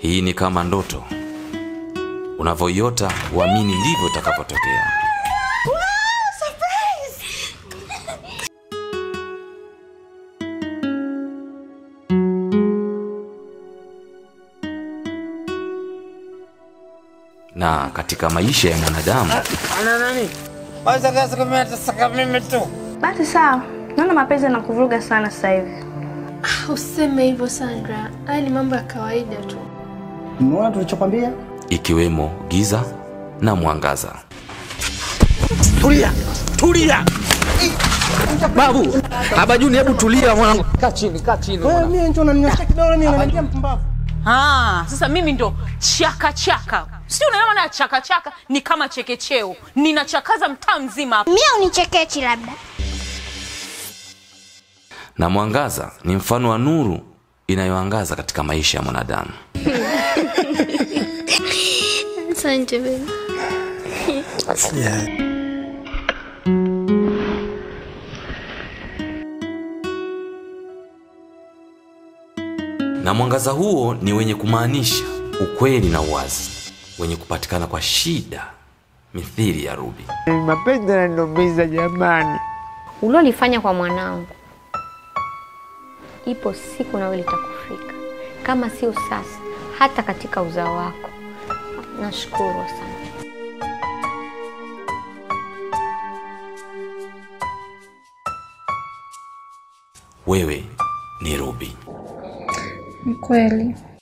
Hii ni kama ndoto, unavyoiota uamini ndivyo itakavyotokea. Na katika maisha ya mwanadamu Ana nani? Kwanza kazi kama atasaka mimi tu. Basi sawa, naona mapenzi yanakuvuruga sana sasa hivi. Ah, Useme hivyo Sandra, haya ni mambo ya kawaida tu. Umeona tulichokwambia? ikiwemo giza na mwangaza. Tulia, tulia. Babu, Abajuni, hebu tulia mwanangu. Kaa chini, kaa chini. Wewe mimi ndio unaninyosha kidole mimi unaniambia mpumbavu. Ah, sasa mimi ndo chaka chaka, si unaelewa? Na chaka chaka ni kama chekecheo, ninachakaza mtaa mzima. Mia unichekechi labda. Na mwangaza ni mfano wa nuru inayoangaza katika maisha ya mwanadamu. Asante baby. Na mwangaza huo ni wenye kumaanisha ukweli na uwazi, wenye kupatikana kwa shida, mithili ya Ruby. Mapenzi yananiumiza jamani. ulilolifanya kwa mwanangu, ipo siku nawe litakufika, kama sio sasa, hata katika uzao wako. Nashukuru sana. Wewe ni Ruby. Ni kweli.